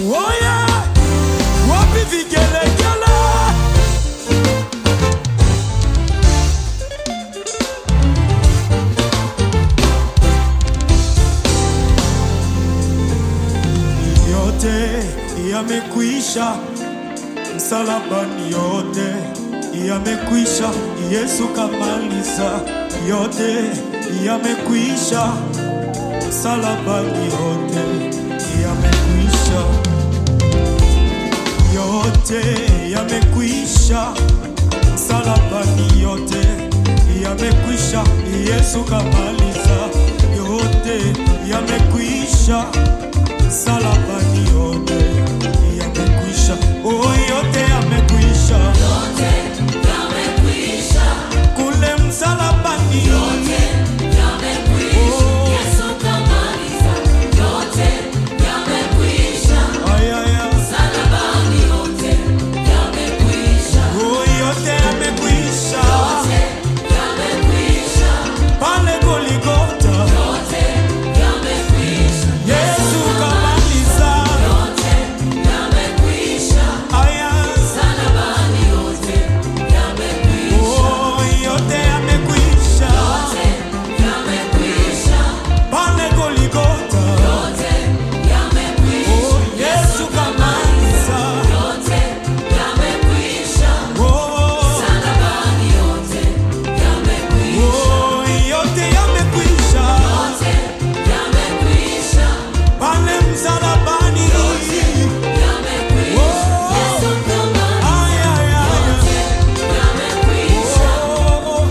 Oye, wapi vigelegele? Yote yamekwisha, msalabani yote yamekwisha, Yesu kamaliza. Yote yamekwisha, msalabani yote yamekwisha, yote yamekwisha, msalabani yote yamekwisha, Yesu kamaliza. Yote yamekwisha, msalabani yote yamekwisha, oh, yote yamekwisha kule msalabani Ay, ay, ay. Oh, yote yamekwisha pale Goligota, Yesu kamaliza. Aya, oh, yote yamekwisha pale Goligota, oh, Yesu kamaliza. Oh, oh, yote yamekwisha pale msalabani. Oh, ay, ay, ay. Oh,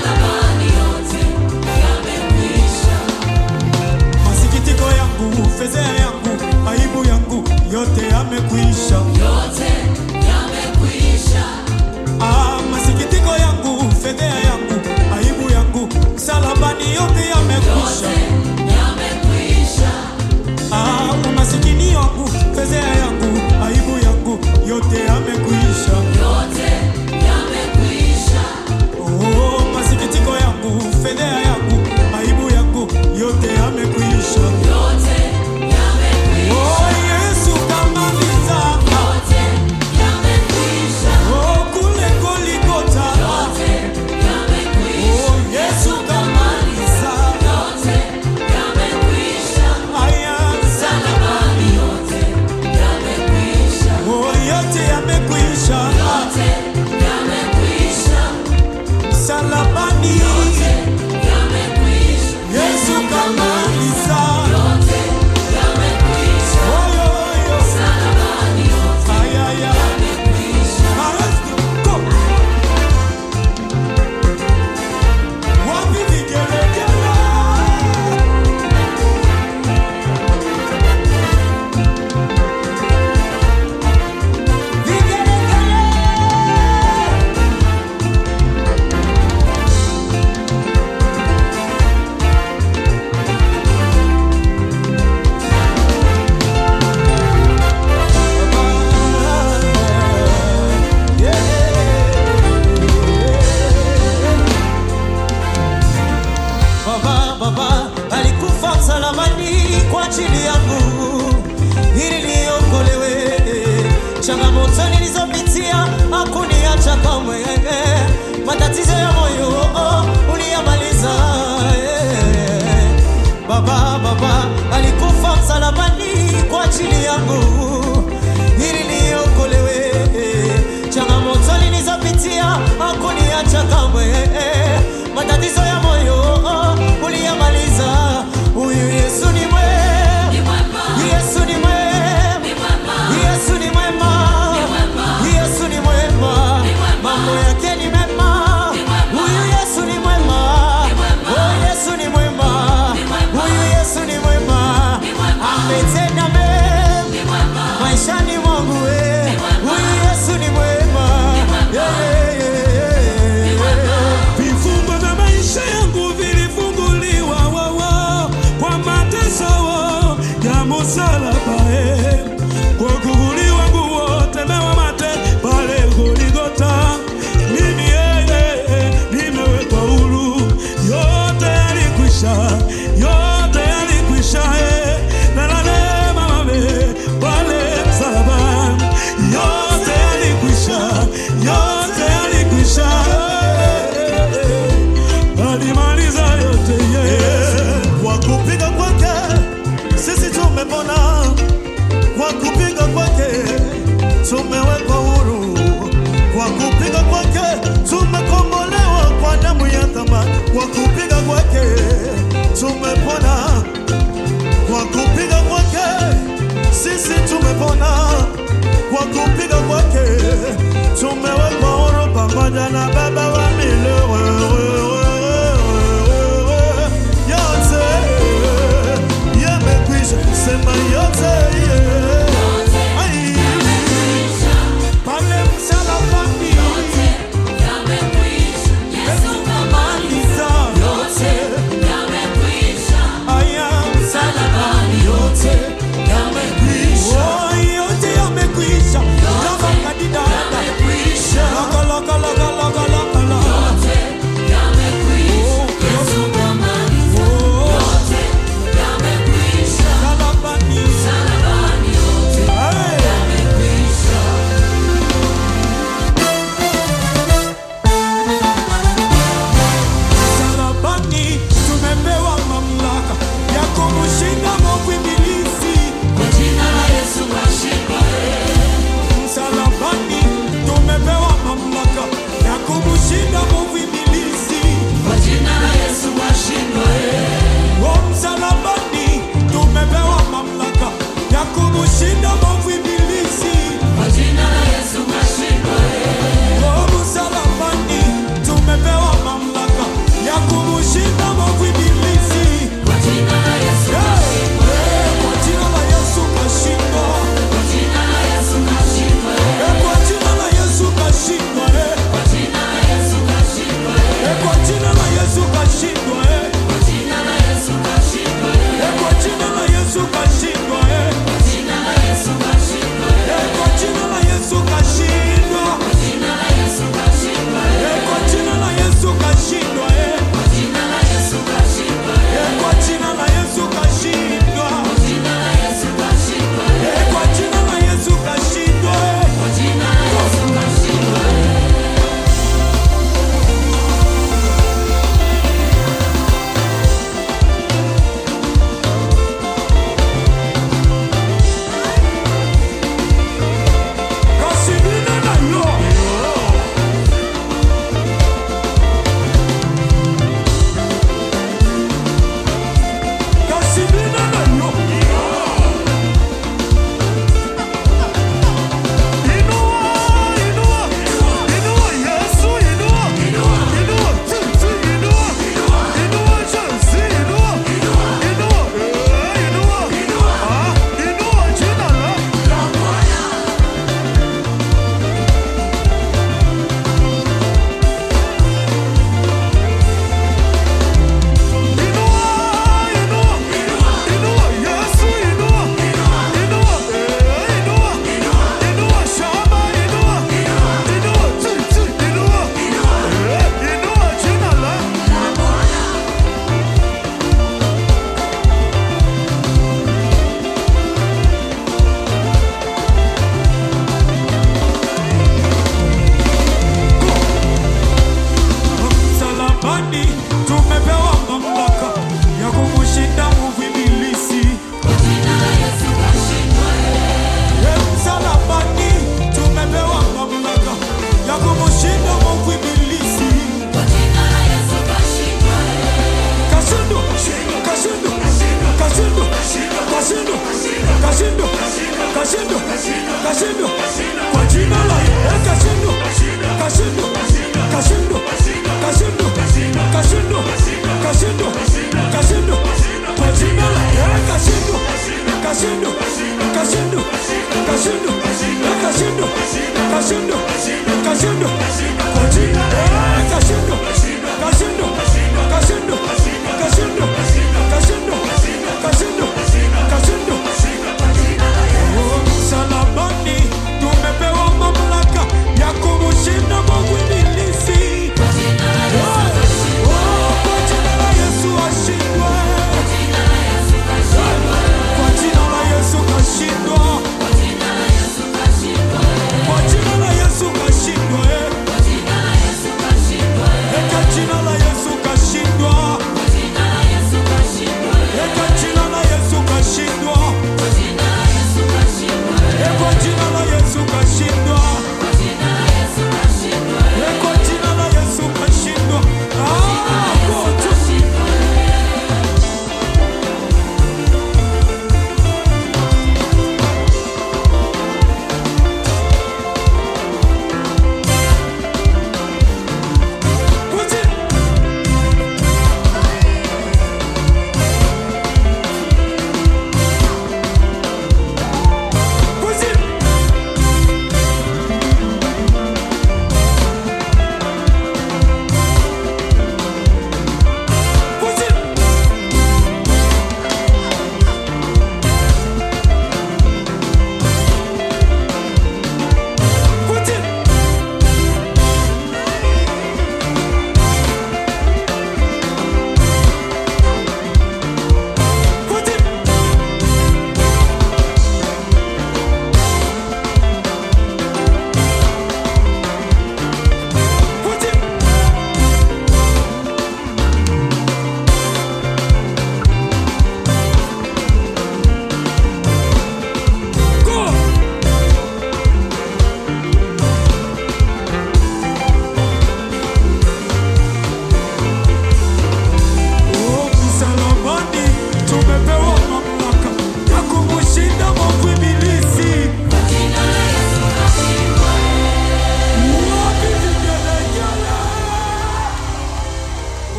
masikitiko yangu, fezea yangu, aibu yangu, yote yamekwisha. Ah, masikitiko yangu, fedhea yangu, aibu yangu, msalabani yote yamekwisha. Ah, umasikini wangu, fezea yangu, aibu yangu, yote yamekwisha. Oh, masikitiko yangu, fedhea yangu, aibu yangu, yote yamekwisha. Oh, Yesu kamaliza. Oh, kule Goligota. Oh, Yesu kamaliza. Aya, oh, yote yamekwisha. Msalabani. Yesu kamaliza. Oh, yo, yo. Aya, aya. Maestro, go. Wapi vigelegele? Vigelegele. Baba, baba alikufa msalabani kwa ajili yangu ili niokolewe. Changamoto nilizopitia hakuniacha kamwe, matatizo ya moyo oh, uliyamaliza. eh. Baba, baba alikufa msalabani kwa ajili yangu ili niokolewe. Changamoto nilizopitia hakuniacha kamwe, matatizo ya moyo